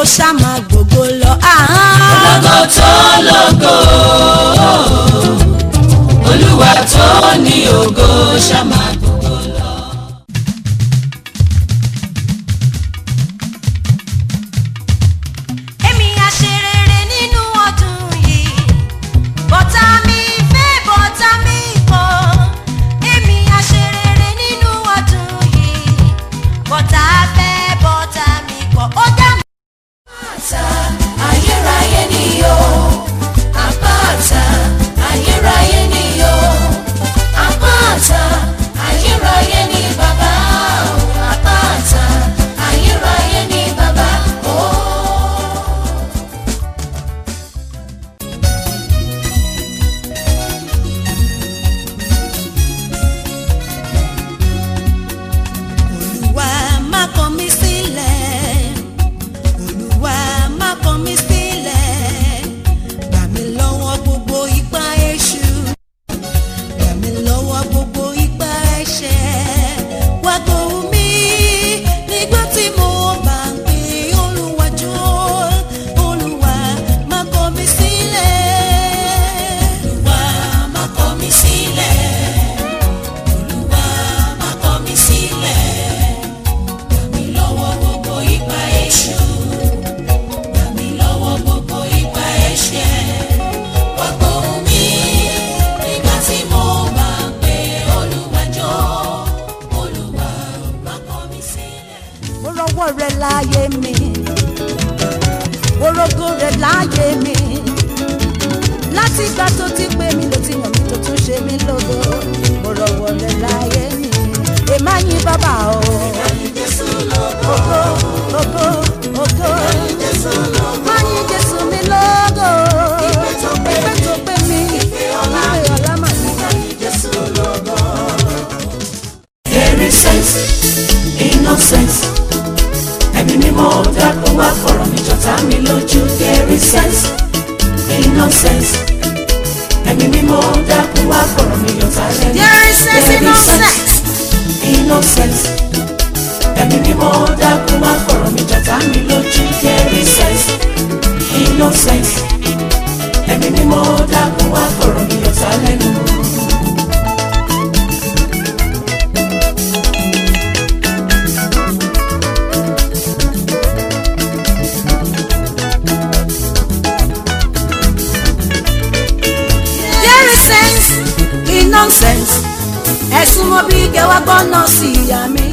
ṣá máa gbogbo lọ. ológo tó lógo olúwa tó ní ògo ṣàmà gbogbo lọ. èmi á ṣe rere nínú ọdún yìí bọ́tà mi fẹ́ bọ́tà mi kọ̀ èmi á ṣe rere nínú ọdún yìí bọ́tà fẹ́ bọ́tà mi kọ̀ ó dá mi. àpáta ayérayé ni o àpáta ayérayé ni o àpáta ayérayé ni bàbá o àpáta ayérayé ni bàbá o. olúwa má kọ̀ mí sílẹ̀ olúwa má kọ̀ mí sílẹ̀ gbà mí lọ́wọ́ gbogbo ipá èṣù gbà mí lọ́wọ́ gbogbo ipá ẹ̀ṣẹ̀ wá gbóhùn mi nígbà tí mo bá ń pè olúwa jọ̀ọ́ olúwa má kọ̀ mí sílẹ̀ olúwa má kọ̀ mí sílẹ̀ olúwa má kọ̀ mí sílẹ̀ gbà mí lọ́wọ́ gbogbo ipá èṣù gbà mí lọ́wọ́ gbogbo ipá ẹ̀ṣẹ̀ wá gbóhùn mi nígbà tí mo bá ń pè olúwa jọ̀ọ́ olúwa má kọ̀ mí sílẹ̀. mo rọwọ́ rẹ láyé mi orógó rẹ láyé mi láti ìgbà tó ti pè mí ló ti yàn mí tó tún ṣe mí lógo mo rọwọ́ rẹ láyé mi èmá yín bàbá o. Ògo, ògo, ògo. Má yìn Jésù mi lógo. Ìpè tó pè mí, ìpè ọlá mà ní. There is sense in nonsense. Ẹ̀mí mímọ́ dákun wá fọ̀rọ̀ mi jọ̀tá mi lójú. There is sense in nonsense. Ẹ̀mí mímọ́ dákun wá fọ̀rọ̀ mi jọ̀tá lẹ́nu. There is sense in There is nonsense. sense in nonsense. Ẹ̀mí mímọ́ dákun wá fọ̀rọ̀ mi jọ̀tá mi lójú. There is sense in nonsense. Ẹ̀mí mímọ́ dákun wá fọ̀rọ̀ mi jọ̀tá lẹ́nu. There is sense in nonsense. Ẹ̀sùn mo bí kẹwàá gbọ́nà sí ìyá mi.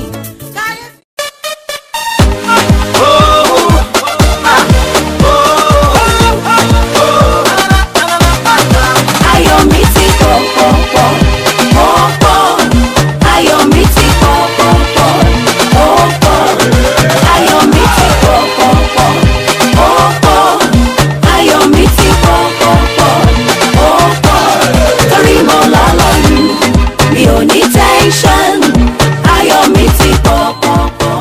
ayọ̀ mi ti pọ̀ pọ̀ pọ̀ ó pọ̀ ayọ̀ mi ti pọ̀ pọ̀ pọ̀ ó pọ̀ ayọ̀ mi ti pọ̀ pọ̀ pọ̀ ó pọ̀ ayọ̀ mi ti pọ̀ pọ̀ pọ̀ ó pọ̀ torí mo lọ́lọ́ yù mi ò ní tẹ́ńṣọ̀n ayọ̀ mi ti pọ̀ pọ̀ pọ̀.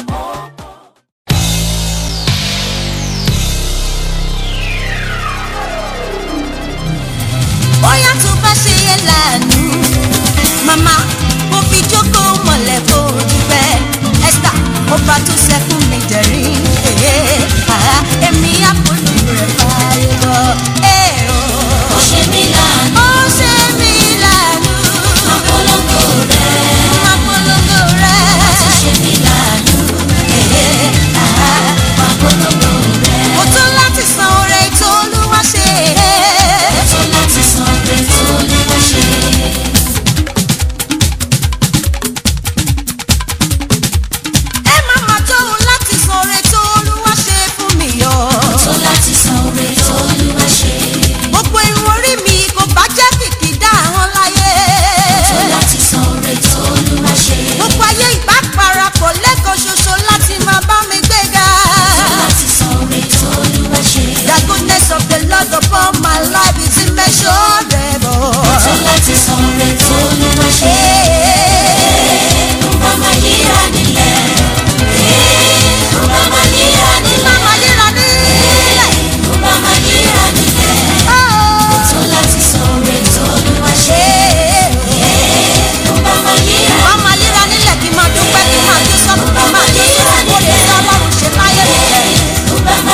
bóyá tó bá ṣe yẹ lànà màmá mo fi jókòó mọ̀lẹ́ kó o dúpẹ́ esther mo bá tó sẹ́kùn mi jẹ̀rín èmi àpòlù rẹ̀ fààyè lọ. ó ṣe mí láàánú ó ṣe mí lànà àpolongo rẹ̀ àpòlògò rẹ̀ ó ṣe mí láàánú àpolongo rẹ̀. mo tún láti san oore tó olúwa ṣe. tó láti san pé tó ní wọ́n ṣe. ẹ má má tóun láti san oore tó olúwa ṣe fún mi yọ. tó láti san oore tó ní wọ́n ṣe. gbogbo irun orí mi kò bá jẹ́ kìkìdá àwọn láyé. tó láti san oore tó ní wọ́n ṣe. gbogbo ayé ìbá parapọ̀ lẹ́kọ̀ọ́ ṣoṣo láti máa bá mi gbéga. tó láti san oore tó ní wọ́n ṣe. the goodness of the lord upon my life is immeasurable. tó láti san oore tó ní wọ́n ṣe. nǹkan máa yíra nílẹ̀. nǹkan máa yíra nílẹ̀. Mama yíra nílẹ̀. nǹkan máa yíra nílẹ̀. Oh. tó láti san oore tó ní wọ́n ṣe. nǹkan máa yíra Mama yíra nílẹ̀ kí n máa dúpẹ́ kí n máa jó sọ́kùn kí n máa jó sọ́kùn kó lè sọ ọlọ́run ṣe láyé mi.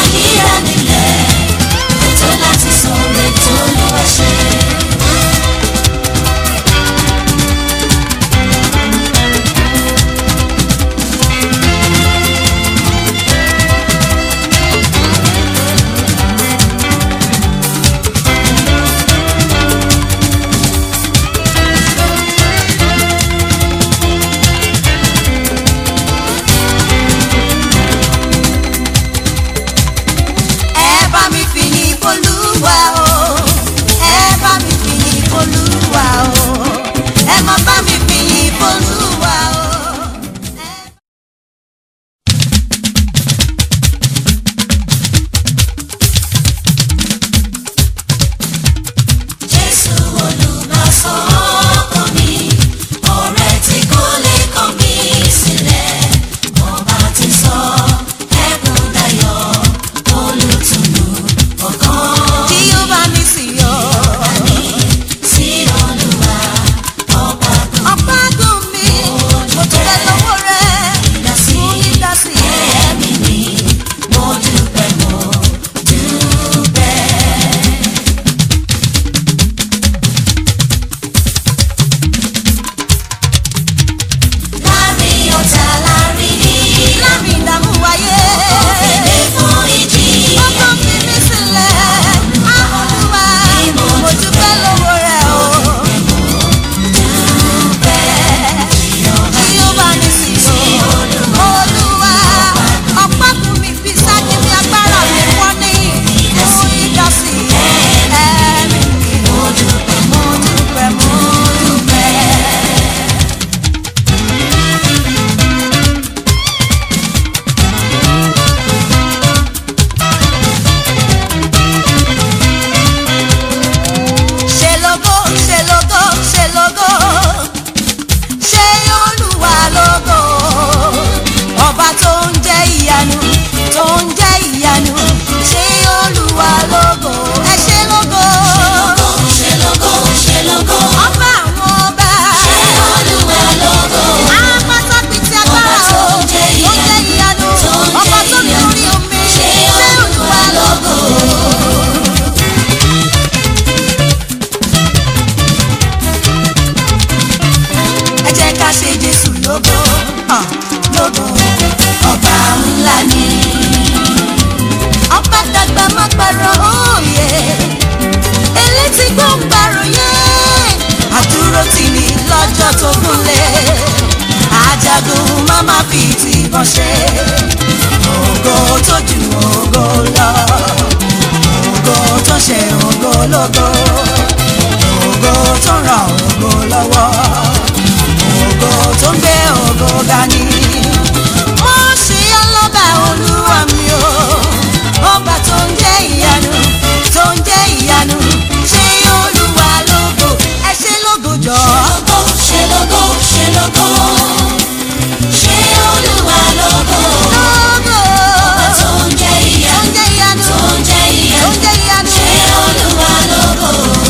gbọ̀rọ̀ òye elétí gbọ̀ngbàròyé àdúró tì ní lọ́jọ́ tó gúnlẹ̀ ajagun máma fi tìbọn ṣe ògo tó ju ògo lọ ògo tó ṣe ògo lógo ògo tó ràn ògo lọ́wọ́ ògo tó ń gbé ògo ga ni. mo ṣe ọlọ́ba olúwa mi o ọba tó ń jẹ́ ìyanu tó ń jẹ́ ìyanu ṣé olúwa lógo ẹ ṣe lógo jọ. ṣe lógo ṣe lógo ṣe olúwa lógo lógo tó ń jẹ́ tó ìyá ń jẹ́ ìyanu tó ń jẹ́ tó ìyá ń jẹ́ ìyanu. ṣe olúwa lógo.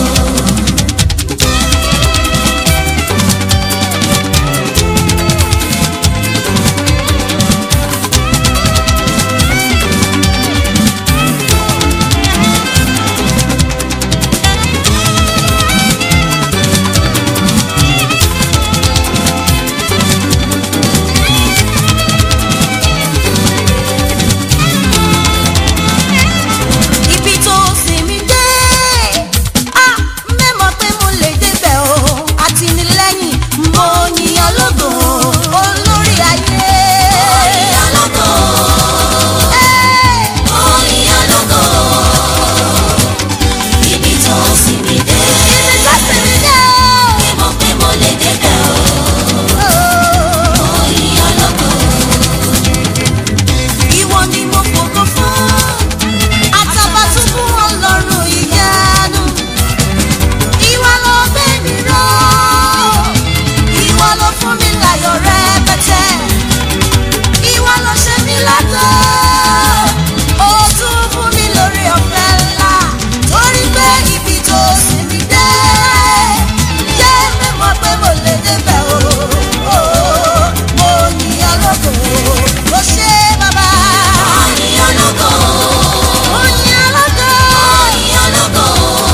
ibi tó sinmi dé a mẹ́mọ̀ pé mo lè débẹ̀ o àtìlẹ́yìn mo yìnyín ológo olórí ayé. Ìyá lógo, Ẹ́, ó ìyá lógo. Ibi tó sì mí dé, ibi tó sinmi dé mo pé mo lè débẹ̀ o. o. Ó ìyá lógo, ìwọ ni mo fògo fún àtàbàtúbú ọlọ́run ìyanu ìwọ ló gbé mi ró ìwọ ló fún mi láyọ̀ rẹpẹtẹ ìwọ ló ṣe mí látọ̀ ó tún fún mi lórí ọ̀fẹ́ ńlá torí pé ibi tó sì mí dé yé mi mọ̀ pé mo lè débẹ̀ o mo yìnyín lógo ó ṣe bàbá. ó ìyá lógo, Mo yìnyín lógo. ó ìyá lógo.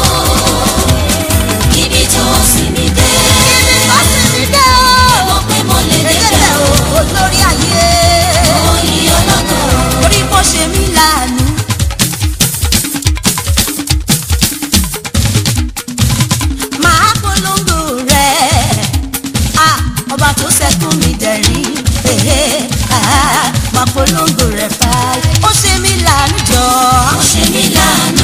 Ibi tó sì mí dé, Ibi tó sì mí dé o. mo pé mo lè débẹ̀ Ẹ̀jẹ̀ o. o, olórí ayé. Ó ìyá lógo, Orí bó ṣe mí láàánú. Màá polongo rẹ̀. Ah, Ọba tó sẹ́kún mi dẹ̀rín. Èhé, ah, Màá polongo rẹ̀ fàáyé. Ó ṣe mí láàánú jọ. ó ṣe mí láàánú.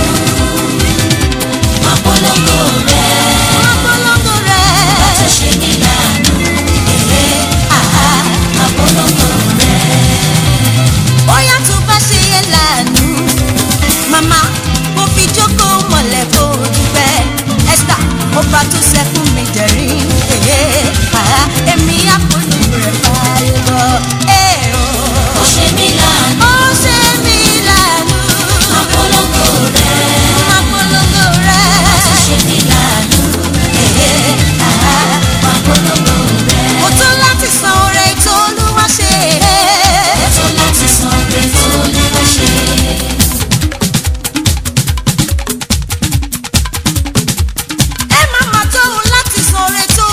Máa polongo rẹ̀, Màá polongo rẹ̀. tó ṣe mí láàánú. Ah, Máa polongo rẹ̀. bóyá tó bá ṣe yẹ lánàá màmá mo fi jókòó mọ̀lẹ́ kó o dúpẹ́ esther ọba tó sẹ́kún mi jẹ̀rín èyí àá èmi àpolongo rẹ̀ fààyè lọ. Ee o, Ó ṣe mí láàánú. ó ṣe mí lánàá Máa polongo rẹ̀, àpolongo rẹ̀ tó ṣe mí láàánú. èyí àá Máa polongo rẹ̀. mo tó láti san oore tó olúwa ṣe. Ó tó láti san pé tó Olúwa ṣe. ẹ má má tóun láti san oore tó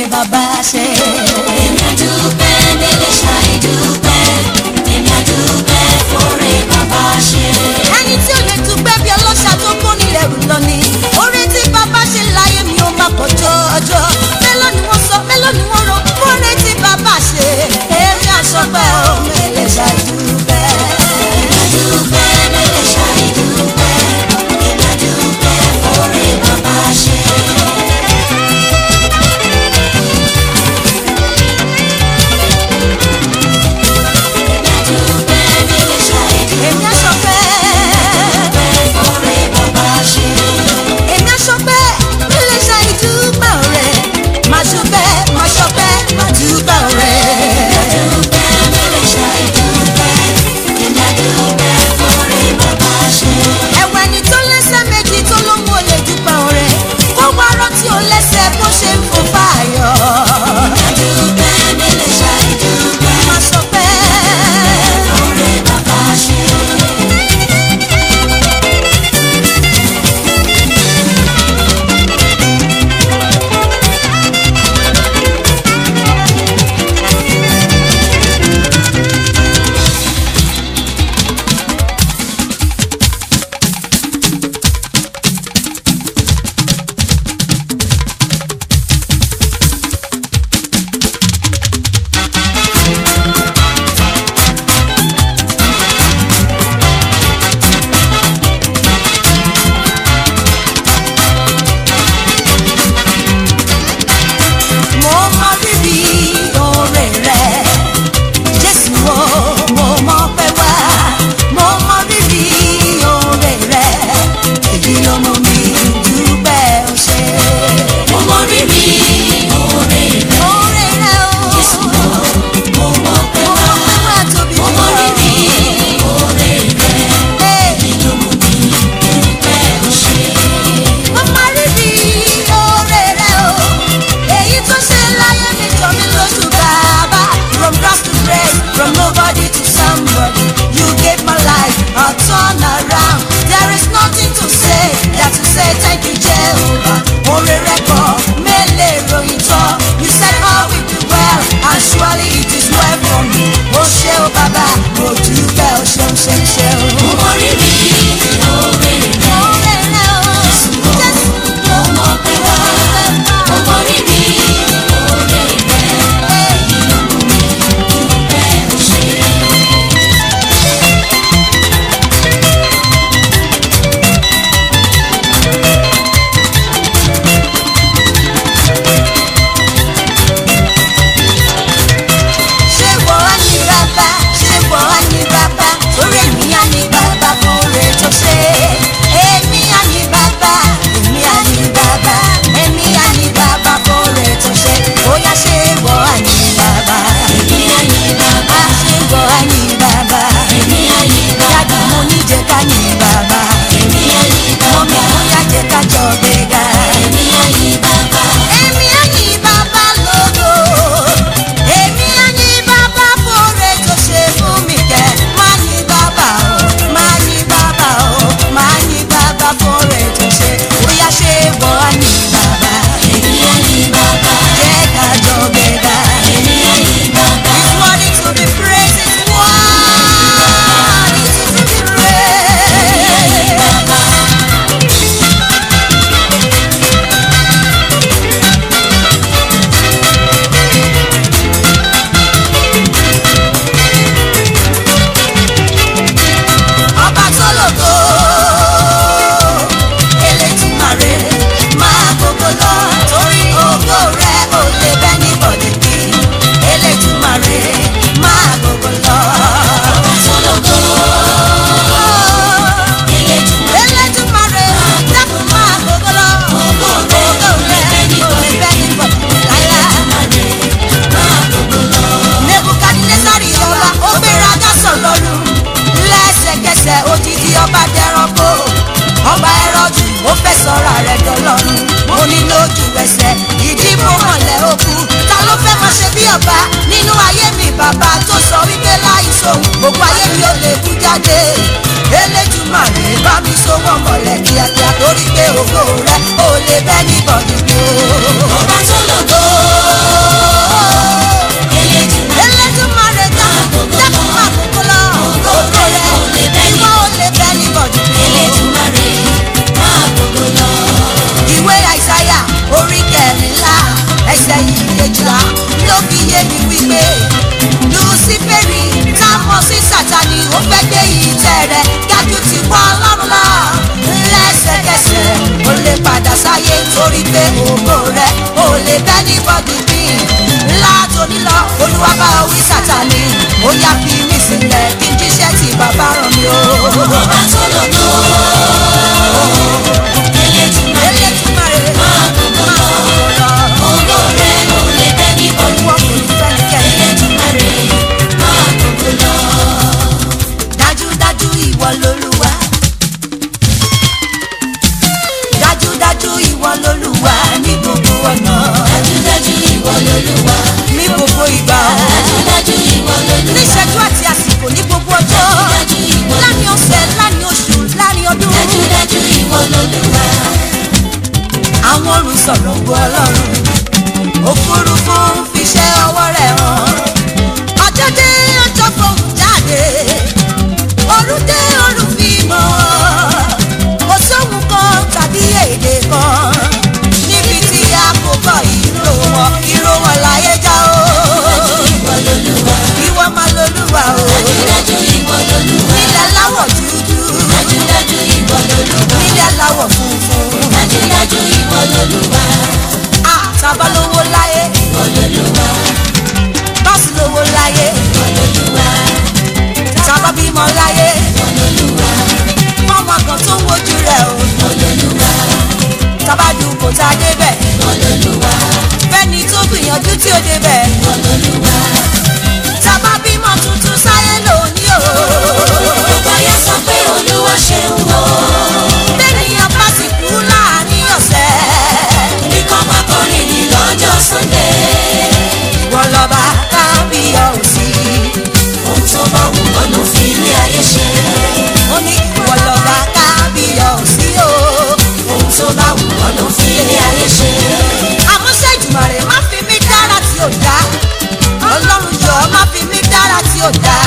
bàbá ṣe. èmi àdúpẹ́ délé ṣàìdúpẹ́ èmi àdúpẹ́ fòrè bàbá ṣe. ẹni tí ò lè dúpẹ́ bí ọlọ́ṣà tó kó nílẹ̀ rù lọ ni orí tí bàbá ṣe láyé mi ò máa pọ̀ jọjọ mélòó ni wọ́n sọ mélòó ni wọ́n rò orí tí bàbá ṣe èmi àṣọpẹ́ ò mẹ́lẹ̀ ṣàdúpẹ́. èmi àdúpẹ́ délé ṣàìdúpẹ́ èmi àdúpẹ́ fòrè bàbá ṣe. èmi àdúpẹ́ délé ṣàìdúpẹ́ èmi àṣọpẹ́ fòrè bàbá ṣe. èmi àṣọpẹ́ mẹ́lẹ̀ ṣàìdúpẹ́ rẹ̀ máa ṣọpẹ́ máa ṣọpẹ́ máa dúpẹ́ rẹ̀. àdúpẹ́ délé ṣàìdúpẹ́ èmi àdúpẹ́ fòrè bàbá ṣe. ẹ̀wẹ̀ ni tó lẹ́sẹ̀ méjì tó ló mú olè dúpẹ́ ọ̀rẹ́ kó wá rántí ó lẹ́sẹ̀ bó ṣe ń fò fáyọ̀. àdúpẹ́ délé ṣàìdúpẹ́ máa sọ pé fòrè bàbá ṣe. mo mọ rírì oore rẹ̀ jésù o mo mọ pé wá mo mọ rírì oore rẹ̀ èyí ló mú mi dúpẹ́ ó ṣe. mo mọ rírì oore rẹ̀ oore rẹ̀ o Jésù mo mọ̀ pé mo wá mọ pé wá tóbi mo mọ rírì oore rẹ̀ Hey. inú mú mi dúpẹ́ ó ṣe. Mo máa rí bí oore rẹ̀ o. Èyí tó ṣe láyé mi jọ mí lójú bàbá. From grass to grace, from nobody to somebody. You gave my life a turn around. There is nothing to say than to say thank you Jehovah. Oore rẹ̀ kọ́ mélèé ròyìn tán. You said all will be well and surely it is well for me. O ṣé o bàbá, mo dúpẹ́ o ṣeun ṣeun ṣeun. mo mọ rírì oore rẹ̀ Oore rẹ̀ o. Jésù. mo mọ̀ pé wá mo mọ rírì oore rẹ̀ inú mú mi dúpẹ́ ó ṣe. ṣé wọ́n á ní bàbá ṣé wọ́n á ní bàbá orí èmi á ní bàbá fún oore tó ṣe èmi á ní bàbá èmi á ní bàbá èmi á ní bàbá fún oore tó ṣe bóyá ṣé wọ́n á ní bàbá èmi á ní bàbá á ṣé wọ́n á ní bàbá èmi á ní dájú bàbá mo ní jẹ́ ká ní bàbá èmi á ní mọ́mí bàbá bóyá jẹ́ ká jọ gbéga. èmi á ní bàbá Èmi á yìn bàbá lógo. Èmi á yìn bàbá fóore tó ṣe fún mi kẹ́. Má yìn bàbá o, má yìn bàbá o, má yìn bàbá fóore tó ṣe. Bóyá ṣé wọ́n á yìn bàbá. èmi á ní bàbá Jẹ́ ká jọ gbéga. èmi á ní bàbá. He's worthy to be praised. He's worthy to be praised. ọba tó lògo elétùmarè máa gbogbo lọ torí ògo rẹ ò lè bẹ́ ní bọ̀dẹ̀ bí elétùmarè máa gbogbo lọ. Sologo, elétùmarè dákun máa gbogbo lọ ògo rẹ ò lè bẹ́ ní bọ̀dẹ̀ láyà. nebukadnesari ọba ó gbéraga sọlọ́run lẹ́sẹ̀kẹsẹ̀ odidi ọba dẹranko ọba ẹrọjù ó fẹ́ sọ̀rọ̀ rẹ̀ dọ́lọ́run ó ní lójú ẹsẹ̀ ìdí mo hànlẹ̀ òkú ta ló fẹ́ máa ṣe bí ọba nínú ayé mi bàbá tó sọ wípé láì sóhun gbogbo ayé mi ò lè kú jáde eléjùmàrè bá mi so wọn mọ̀lẹ́ kíákíá torí pé ògo rẹ̀ ò lè bẹ́ ní bọ̀dùkú. ọba tó lògo, rẹ̀ dájú ti wọ́ ọlọ́run lọ lẹ́sẹ̀kẹsẹ̀ ó lè padà sáyé torí pé ògo rẹ̀ ó lè bẹ́ ní bọ́dì bí látòní lọ olúwa bá wí sátani ó yá fi mí sílẹ̀ kí n jíṣẹ́ tí bàbá rán mi o. ọba tó lògo elétùmarè Elédùmarè, máa gbogbo lọ ògo rẹ̀ ò lè bẹ́ ní bọ́dù Olúwa kò ní fẹ́nikẹ́ni. elétùmarè máa gbogbo lọ. dájúdájú ìwọ lolúwa dájúdájú ìwọ lolúwa ní gbogbo ọ̀nà dájúdájú ìwọ lolúwa ní gbogbo ìgbà dájúdájú ìwọ lolúwa níṣẹ́jú àti àsìkò ní gbogbo ọjọ́ dájúdájú ìwọ láàrin ọ̀sẹ̀ láàrin oṣù láàrin ọdún dájúdájú ìwọ lolúwa àwọn ọ̀run sọ̀rọ̀ ògo ọlọ́run òfurufú ń fiṣẹ́ ọwọ́ rẹ̀ hàn ọjọ́ dé ọjọ́ fohùn jáde òru dé òru fi mọ́ kò sóhun kan tàbí èdè kan níbi tí a kò gbọ́ ìró wọn ìró wọn láyé já o ìwọ lolúwa ìwọ máa lolúwa o dájúdájú ìwọ lolúwa nílẹ̀ láwọ̀ dúdú dájúdájú ìwọ lolúwa nílẹ̀ láwọ̀ funfun dájúdájú ìwọ lolúwa àtàbá lówó láyé ìwọ lolúwa bọ́ọ̀sì lówó láyé ìwọ lolúwa tábà bímọ láyé ìwọ lolúwa ọmọ kan tó ń wojú rẹ̀ o ìwọ lolúwa tábà dùn kò tá a débẹ̀ ìwọ lolúwa fẹ́ni tó gbìyànjú tí ó débẹ̀ ìwọ lolúwa. tábà bímọ tuntun sáyé lónìí o gbogbo ayé sọ pé olúwa ṣeun o bẹ́ẹ̀nìyàn bá sì kú láàrin ọ̀sẹ̀ bí kò bá kọrin ní lọ́jọ́ sunday wọ́n lọ́ba kábíyọ̀ sí ohun tó bá wù ọ́ ló fi ilé ayé ṣe ó ní wọ́n lọ́ba kábíyọ̀ sí o ohun tó bá wù ọ́ ló fi ilé ayé ṣe àmúṣe ìjùmọ̀rẹ́ má fi mí dára tí ò dá ọlọ́run jọ má fi mí dára tí ò dá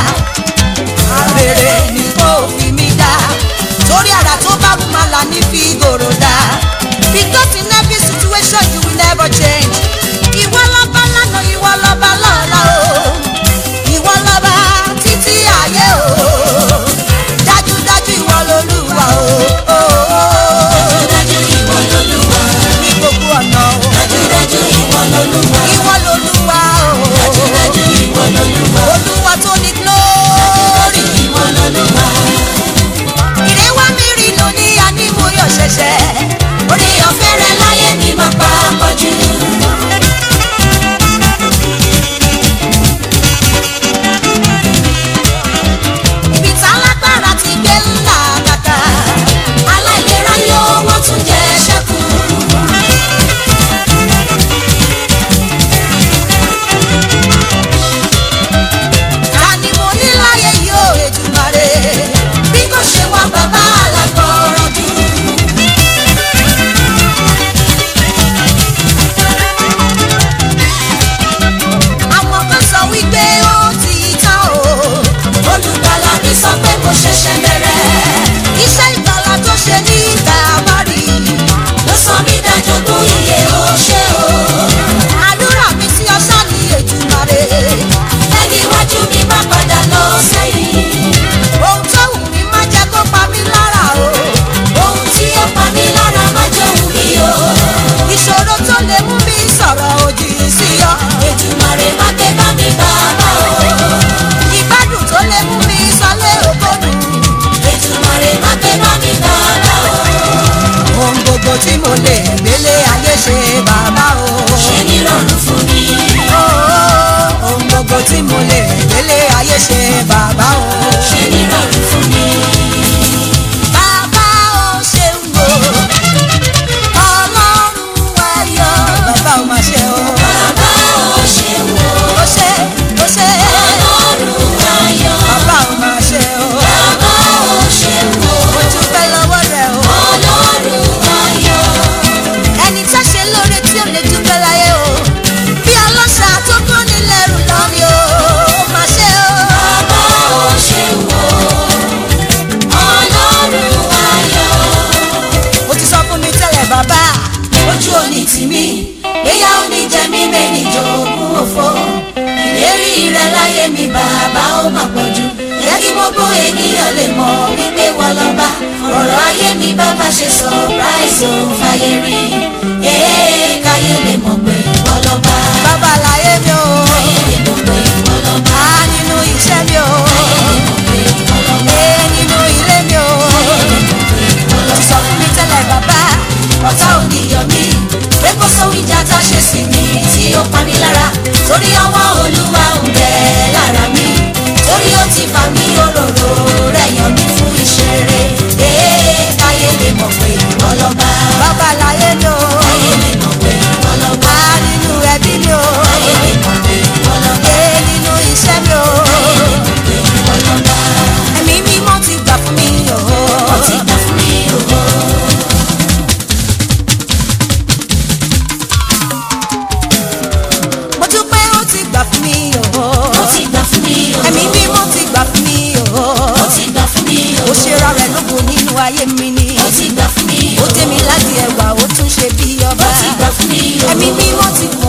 àbèrè ni kò fi mí dá torí àrà tó bá wù má là ní fi gòrò dá because in every situation you will never change ìwọ lọ́ba lánàá ìwọ lọ́ba lọ́la o ìwọ lọ́ba títí ayé o dájúdájú ìwọ lolúwa o dájúdájú ìwọ lolúwa ní gbogbo ọ̀nà o. dájúdájú ìwọ lolúwa Ìwọ lolúwa o. dájúdájú ìwọ lolúwa Olúwa tó ní glory. ìwọ lolúwa Ìrẹ́wá mi rí lónìí ànímúyọ̀ ṣẹ̀ṣẹ̀. orí ọ̀fẹ́ rẹ láyé mi máa pa pọ̀jù Ibi tá lágbára ti gbé ńlá kàkà. aláìlera yóò wọ́n tún jẹ́ ṣẹ́kù. Ta ni mo ní láyé yóò Èdùmàrè? bí kò ṣe wá bàbá alágbọ̀ọ́rọ̀ jù. Àwọn kan sọ wípé ó ti tán o. olùgbàlà mi sọ pé kò ṣẹ̀ṣẹ̀ bẹ̀rẹ̀. Iṣẹ́ ìgbàlá tó ṣe ní Kàmárì. ló sọ mí dájọ́gbọ́n iye ó ṣe o. Àdúrà mi sí ọṣá ní Èdùmàrè. ẹni iwájú mi má padà lọ sẹ́yìn. Ohun tó wù mí má jẹ́ kó pa mí lára o. ohun tí ó pa mí lára má jòun mi o. ìṣòro tó lè mú mi sọ̀rọ̀ òdì sí ọ. Èdùmàrè má gbé bá mi bàbá o. ìgbádùn tó lè mú mi sọlé ògbódù. Èdùmàrè má gbé bá mi bàbá o. ohun gbogbo tí mo lè gbélé ayé ṣe bàbá o. ṣe ní rọrùn fún mi. Ó, ohun gbogbo tí mo lè gbélé ayé ṣe bàbá o. ṣe ní rọrùn fún mi. bàbá o ṣeun o. ọlọ́run ayọ̀ bàbá o máa ṣe o. bàbá ò ṣe wò. ó ṣe ó ṣe ọlọ́run ayọ̀. bàbá o máa ṣe o. bàbá ò ṣe wò. mo dúpẹ́ lọ́wọ́ rẹ o. ọlọ́run ayọ̀. ẹni tá ṣe lóore tí ò lè dúpẹ́ láyé o bí ọlọ́ṣà tó kó nílẹ̀ rù lọ ni o ó máa ṣe o. bàbá ò ṣe wò. ọlọ́run ayọ̀. ó ti sọ fún mi tẹ́lẹ̀ bàbá ojú òní tì mí gbéyà òní jẹ mí méjì jogún òfò ìlérí rẹ láyé mi bàbá ó mà pọ̀jù jẹ́ kí gbogbo ènìyàn lè mọ̀ wípé wọ́n lọ́ba ọ̀rọ̀ ayé mi bá má ṣe surprise ò fàyè rí ee káyé lè mọ̀ pé wọ́n lọ́ba bàbá láyé mi o káyé lè mọ̀ pé wọ́n lọ́ba á nínú iṣẹ́ mi o káyé lè mọ̀ pé wọ́n lọ́ba ee nínú ilé mi o káyé lè mọ̀ pé wọ́n lọ lọ́ba. sọ fún mi tẹ́lẹ̀ bàbá ọ̀tá ò ní yọ mí pé kó sóhun ìjà tá a ṣe sí mi tí ó pa mí lára torí ọwọ́ olúwa ń bẹ lára mi torí ó ti fà mí òróró rẹ̀ yàn mí fún ìṣeré ee káyé lè mọ̀ pé ọlọ́ba bàbá láyé mi o káyé lè mọ̀ pé ọlọ́ba á nínú ẹbí mi o káyé lè mọ̀ pé ọlọ́ba ee nínú iṣẹ́ mi o káyé lè mọ̀ pé ọlọ́ba ẹ̀mí mímọ́ ti gbà fún mi o ó ti gbà fún mi òwò. mo dúpẹ́ ó ti gbà fún mi o ó ti gbà fún mi òwò. ẹ̀mí mímọ́ ti gbà fún mi o ó ti gbà fún mi ó òwò. ṣe ra rẹ̀ lógo nínú ayé mi ni ó ti gbà fún mi ó òwò. dé mi láti ẹ̀wà ó tún ṣe bí ọba ó ti gbà fún mi òwò. ẹ̀mí mímọ́ ti kún